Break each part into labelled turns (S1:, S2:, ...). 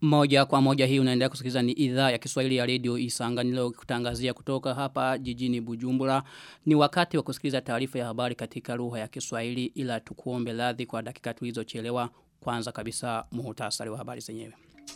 S1: Moja kwa moja hii unaendelea kusikiliza ni idhaa ya Kiswahili ya Radio Isanganilo kutangazia kutoka hapa jijini Bujumbura. Ni wakati wa kusikiliza taarifa ya habari katika lugha ya Kiswahili ila tukuombe radhi kwa dakika tulizochelewa. Kwanza kabisa muhtasari wa habari zenyewe.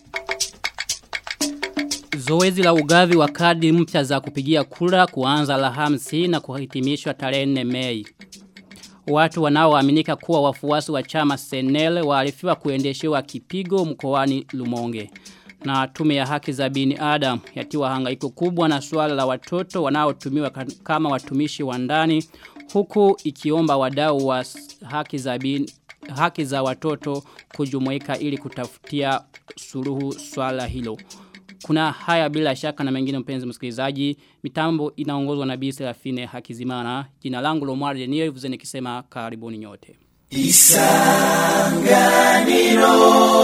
S1: Zoezi la ugavi wa kadi mpya za kupigia kura kuanza Alhamisi na kuhitimishwa tarehe 4 Mei. Watu wanaoaminika kuwa wafuasi wa chama Senel waarifiwa kuendeshewa kipigo mkoani Lumonge. Na tume ya haki za binadamu yatiwa hangaiko kubwa na suala la watoto wanaotumiwa kama watumishi wa ndani huku ikiomba wadau wa haki za bin, haki za watoto kujumuika ili kutafutia suluhu swala hilo. Kuna haya bila shaka na mengine mpenzi msikilizaji. Mitambo inaongozwa na Bi Serafine Hakizimana. Jina langu Lomar Denier vuze nikisema karibuni nyote. Isanganiro.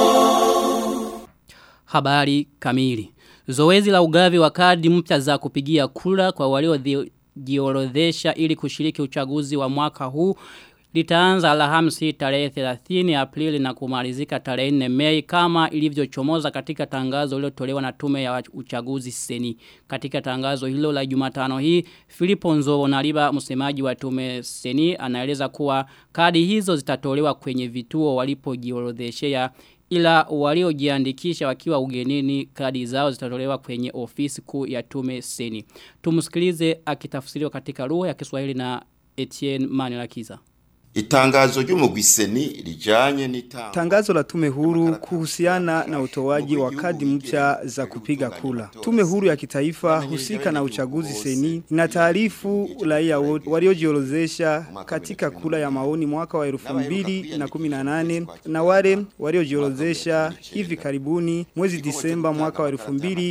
S1: Habari kamili. Zoezi la ugavi wa kadi mpya za kupigia kura kwa waliojiorodhesha ili kushiriki uchaguzi wa mwaka huu litaanza Alhamisi tarehe 30 Aprili na kumalizika tarehe 4 Mei kama ilivyochomoza katika tangazo lililotolewa na tume ya uchaguzi seni. Katika tangazo hilo la Jumatano hii, Filipo Nzovo Naliba msemaji wa tume seni anaeleza kuwa kadi hizo zitatolewa kwenye vituo walipojiorodheshea ila waliojiandikisha wakiwa ugenini kadi zao zitatolewa kwenye ofisi kuu ya tume seni. Tumsikilize akitafsiriwa katika lugha ya Kiswahili na Etienne Manilakiza.
S2: Itangazo ry'umugwiseni lijanye n'itanga
S3: Tangazo la tume huru kuhusiana na utoaji wa kadi mpya za kupiga kula. Tume huru ya kitaifa husika na uchaguzi seni ina taarifu raia wote waliojiorozesha katika kula ya maoni mwaka wa 2018 na wale waliojiorozesha hivi karibuni mwezi Disemba mwaka wa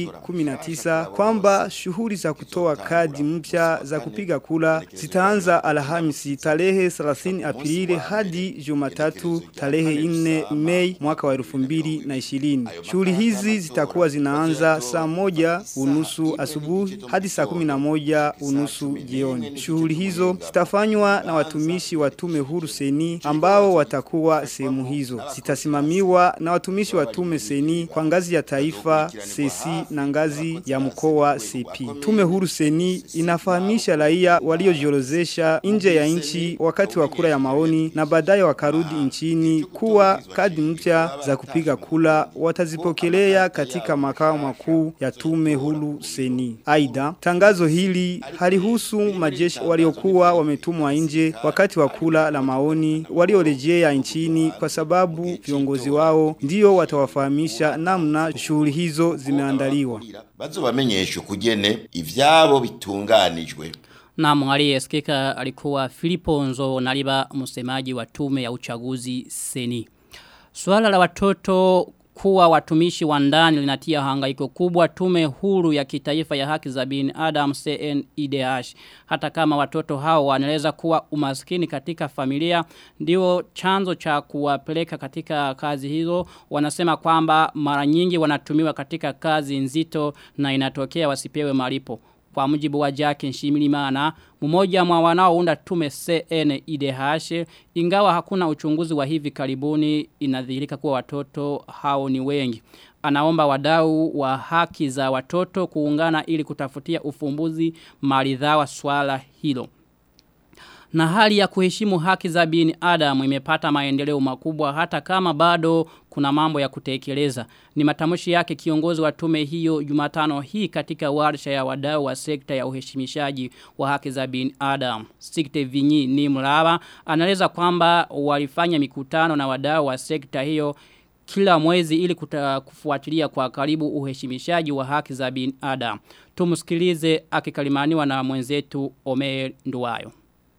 S3: 2019 kwamba shughuli za kutoa kadi mpya za kupiga kula zitaanza Alhamisi tarehe 30 Aprili hadi Jumatatu tarehe 4 Mei mwaka wa 2020. Shughuli hizi zitakuwa zinaanza saa moja unusu asubuhi hadi saa 11 unusu jioni. Shughuli hizo zitafanywa na watumishi wa tume huru seni ambao watakuwa sehemu hizo. Zitasimamiwa na watumishi wa tume seni kwa ngazi ya taifa, sesi na ngazi ya mkoa CP. Tume huru seni inafahamisha raia waliojiorozesha nje ya nchi wakati wa kura ya maoni na baadaye wakarudi nchini kuwa kadi mpya za kupiga kula watazipokelea katika makao makuu ya tume huru seni. Aidha, tangazo hili halihusu majeshi waliokuwa wametumwa nje wakati wa kula la maoni waliorejea nchini kwa sababu viongozi wao ndio watawafahamisha namna shughuli hizo zimeandaliwa.
S2: bazobamenyesha ukugene ivyabo bitunganijwe
S1: na mwari esikika alikuwa Filipo Nzo naliba msemaji wa tume ya uchaguzi seni. Suala la watoto kuwa watumishi wa ndani linatia hangaiko kubwa tume huru ya kitaifa ya haki za binadamu CNIDH hata kama watoto hao wanaeleza kuwa umaskini katika familia ndio chanzo cha kuwapeleka katika kazi hizo wanasema kwamba mara nyingi wanatumiwa katika kazi nzito na inatokea wasipewe malipo kwa mujibu wa Jackie Nshimirimana mmoja mwa wanaounda tume CNIDH ingawa hakuna uchunguzi wa hivi karibuni inadhihirika kuwa watoto hao ni wengi anaomba wadau wa haki za watoto kuungana ili kutafutia ufumbuzi maridhawa swala hilo na hali ya kuheshimu haki za binadamu imepata maendeleo makubwa hata kama bado kuna mambo ya kutekeleza. Ni matamshi yake kiongozi wa tume hiyo Jumatano hii katika warsha ya wadau wa sekta ya uheshimishaji wa haki za binadamu. Sikte Vinyi ni mraba anaeleza kwamba walifanya mikutano na wadau wa sekta hiyo kila mwezi ili kuta, kufuatilia kwa karibu uheshimishaji wa haki za binadamu. Tumusikilize akikalimaniwa na mwenzetu Omer Nduwayo.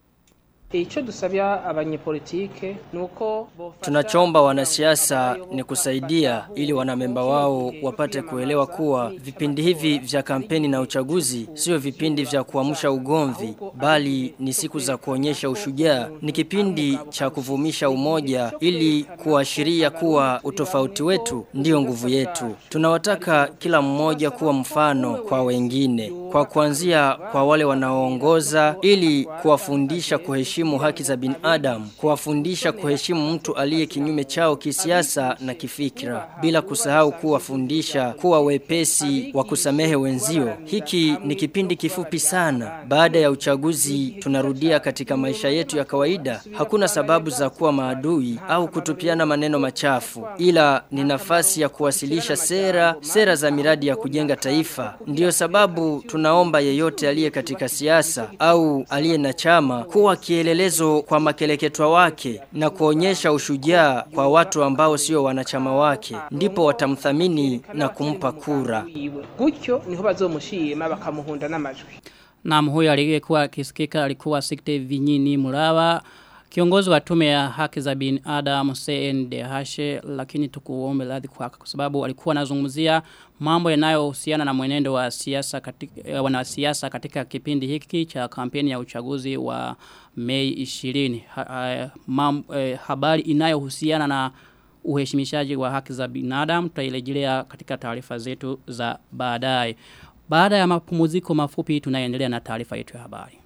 S4: Icho dusabya abanyepolitike nuko
S5: Tunachomba wanasiasa ni kusaidia ili wanamemba wao wapate kuelewa kuwa vipindi hivi vya kampeni na uchaguzi sio vipindi vya kuamsha ugomvi bali ni siku za kuonyesha ushujaa ni kipindi cha kuvumisha umoja ili kuashiria kuwa utofauti wetu ndio nguvu yetu tunawataka kila mmoja kuwa mfano kwa wengine kwa kuanzia kwa wale wanaoongoza ili kuwafundisha kuheshimu haki za binadamu, kuwafundisha kuheshimu mtu aliye kinyume chao kisiasa na kifikra, bila kusahau kuwafundisha kuwa wepesi wa kusamehe wenzio. Hiki ni kipindi kifupi sana. Baada ya uchaguzi tunarudia katika maisha yetu ya kawaida. Hakuna sababu za kuwa maadui au kutupiana maneno machafu, ila ni nafasi ya kuwasilisha sera, sera za miradi ya kujenga taifa. Ndiyo sababu tunaomba yeyote aliye katika siasa au aliye na chama kuwa kielelezo kwa makeleketwa wake na kuonyesha ushujaa kwa watu ambao sio wanachama wake, ndipo watamthamini na kumpa kura.
S4: gutyo niho bazomushima bakamuhunda n'amajwi
S1: Na huyo aliyekuwa akisikika alikuwa Sikte Vinyini Murawa kiongozi wa tume ya haki za binadamu CNDH lakini tukuombe radhi kwa kwa sababu alikuwa anazungumzia mambo yanayohusiana na mwenendo wa siasa katika eh, wanasiasa katika kipindi hiki cha kampeni ya uchaguzi wa Mei 20 ha, ha, mam, eh, habari inayohusiana na uheshimishaji wa haki za binadamu tutairejelea katika taarifa zetu za baadaye. Baada ya mapumziko mafupi tunaendelea na taarifa yetu ya habari.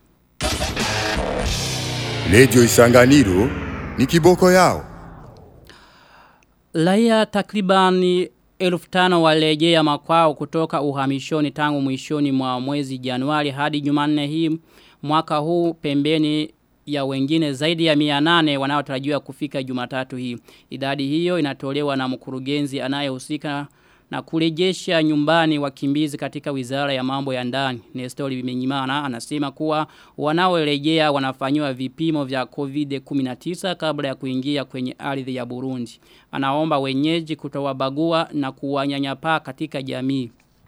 S6: Radio Isanganiro ni kiboko yao.
S1: Raia takribani elfu tano walejea makwao kutoka uhamishoni tangu mwishoni mwa mwezi Januari hadi Jumanne hii mwaka huu pembeni ya wengine zaidi ya 800 wanaotarajiwa kufika Jumatatu hii. Idadi hiyo inatolewa na mkurugenzi anayehusika na kurejesha nyumbani wakimbizi katika wizara ya mambo ya ndani. Nestori Bimenyimana anasema kuwa wanaorejea wanafanywa vipimo vya COVID-19 kabla ya kuingia kwenye ardhi ya Burundi. Anaomba wenyeji kutowabagua na kuwanyanyapaa katika jamii.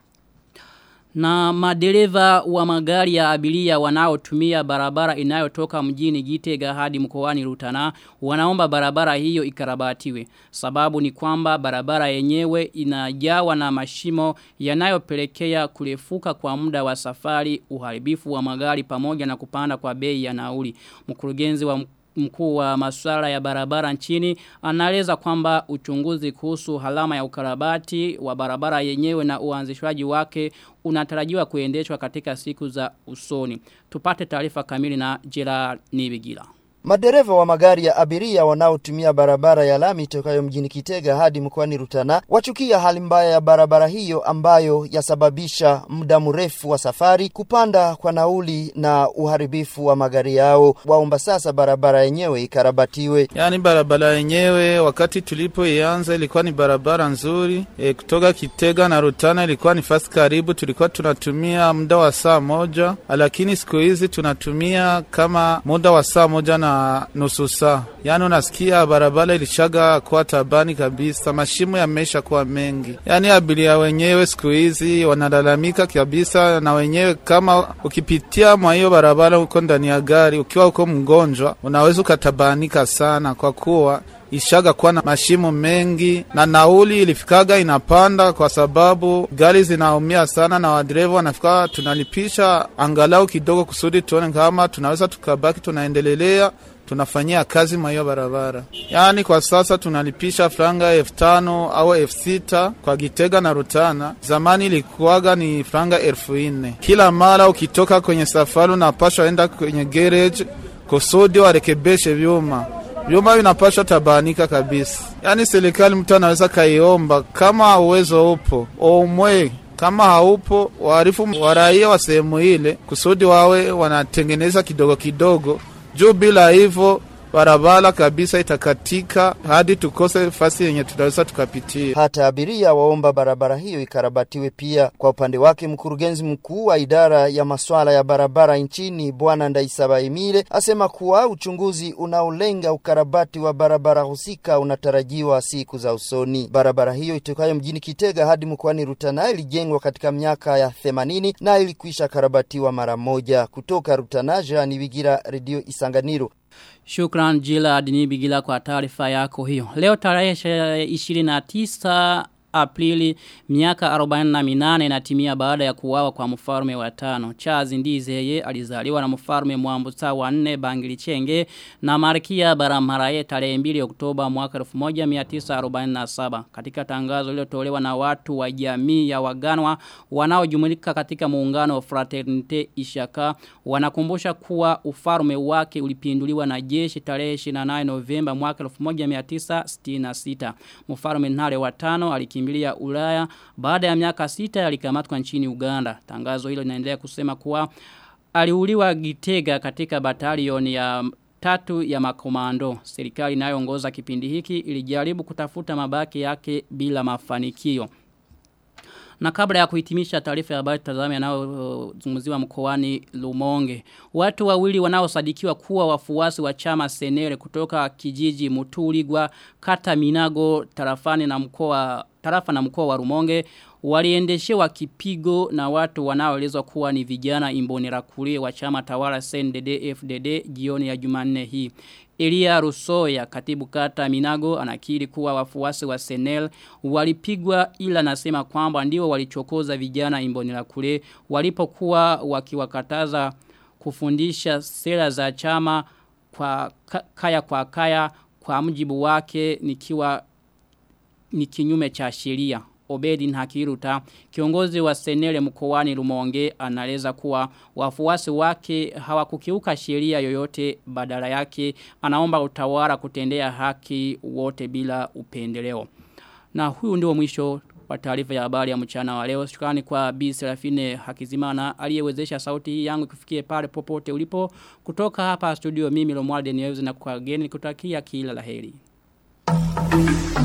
S1: Na madereva wa magari ya abiria wanaotumia barabara inayotoka mjini Gitega hadi mkoani Rutana wanaomba barabara hiyo ikarabatiwe. Sababu ni kwamba barabara yenyewe inajawa na mashimo yanayopelekea kurefuka kwa muda wa safari, uharibifu wa magari pamoja na kupanda kwa bei ya nauli. Mkurugenzi wa mkuu wa masuala ya barabara nchini anaeleza kwamba uchunguzi kuhusu halama ya ukarabati wa barabara yenyewe na uanzishwaji wake unatarajiwa kuendeshwa katika siku za usoni. Tupate taarifa kamili na Gerard Nibigila.
S7: Madereva wa magari ya abiria wanaotumia barabara ya lami tokayo mjini Kitega hadi mkoani Rutana wachukia hali mbaya ya barabara hiyo ambayo yasababisha muda mrefu wa safari, kupanda kwa nauli na uharibifu wa magari yao. Waomba sasa barabara yenyewe ikarabatiwe.
S8: Yaani barabara yenyewe wakati tulipoianza ilikuwa ni barabara nzuri e, kutoka Kitega na Rutana ilikuwa ni fasi karibu, tulikuwa tunatumia muda wa saa moja, lakini siku hizi tunatumia kama muda wa saa moja na nusu saa. Yaani unasikia barabara ilishaga kuwa tabani kabisa, mashimo yameisha kuwa mengi. Yaani abiria wenyewe siku hizi wanalalamika kabisa, na wenyewe kama ukipitia mwa hiyo barabara uko ndani ya gari, ukiwa uko mgonjwa, unaweza ukatabanika sana kwa kuwa ishaga kuwa na mashimo mengi na nauli ilifikaga inapanda kwa sababu gari zinaumia sana na wadereva wanafika tunalipisha angalau kidogo kusudi tuone kama tunaweza tukabaki tunaendelelea tunafanyia kazi mwa hiyo barabara. Yaani kwa sasa tunalipisha franga elfu tano au elfu sita kwa Gitega na Rutana. Zamani ilikuwaga ni franga elfu nne. Kila mara ukitoka kwenye safari unapashwa enda kwenye garage kusudi warekebeshe vyuma vyuma vinapashwa tabanika kabisa. Yaani serikali mtu anaweza kaiomba kama uwezo upo omwe kama haupo waarifu wa raia wa sehemu ile kusudi wawe wanatengeneza kidogo kidogo juu bila hivyo barabara kabisa itakatika hadi tukose fasi yenye tunaweza tukapitia.
S7: Hata abiria waomba barabara hiyo ikarabatiwe pia. Kwa upande wake, mkurugenzi mkuu wa idara ya masuala ya barabara nchini Bwana Ndaisaba Emile asema kuwa uchunguzi unaolenga ukarabati wa barabara husika unatarajiwa siku za usoni. Barabara hiyo itokayo mjini Kitega hadi mkoani Rutana ilijengwa katika miaka ya 80 na ilikwisha karabatiwa mara moja. Kutoka Rutana, Jean Bigira, Radio Isanganiro.
S1: Shukran Jila Adinibigila kwa taarifa yako hiyo. Leo tarehe 29 Aprili miaka 48 inatimia baada ya kuuawa kwa mfalme wa tano. Charles Ndizeye alizaliwa na mfalme Mwambusa wa 4 Bangilichenge na Malkia Baramaraye tarehe 2 Oktoba mwaka 1947. Katika tangazo lililotolewa na watu wa jamii ya Waganwa wanaojumulika katika muungano wa Fraternite Ishaka wanakumbusha kuwa ufalme wake ulipinduliwa na jeshi tarehe 28 Novemba mwaka 1966. Mfalme Ntare wa tano alikimbilia Ulaya baada ya miaka sita alikamatwa nchini Uganda. Tangazo hilo linaendelea kusema kuwa aliuliwa Gitega katika batalioni ya tatu ya makomando. Serikali inayoongoza kipindi hiki ilijaribu kutafuta mabaki yake bila mafanikio. Na kabla ya kuhitimisha taarifa ya habari tazame yanayozungumziwa mkoani Lumonge. Watu wawili wanaosadikiwa kuwa wafuasi wa chama Senere kutoka kijiji Mutuligwa, kata Minago, tarafani na mkoa tarafa na mkoa wa Rumonge waliendeshewa kipigo na watu wanaoelezwa kuwa ni vijana imbonera kulie wa chama tawala CNDD FDD jioni ya Jumanne hii. Elia Rusoya katibu kata Minago anakiri kuwa wafuasi wa Senel walipigwa ila nasema kwamba ndio walichokoza vijana imbonera kule walipokuwa wakiwakataza kufundisha sera za chama kwa kaya kwa kaya kwa mjibu wake nikiwa ni kinyume cha sheria. Obedi Nhakiruta, kiongozi wa senele mkoani Rumonge, anaeleza kuwa wafuasi wake hawakukiuka sheria yoyote badala yake, anaomba utawala kutendea haki wote bila upendeleo. Na huyu ndio mwisho wa taarifa ya habari ya mchana wa leo. Shukrani kwa Bi Serafine Hakizimana aliyewezesha sauti hii yangu kufikie pale popote ulipo. Kutoka hapa studio mimi Lomwalde Niwezi na kwa geni kutakia kila laheri. Thank you.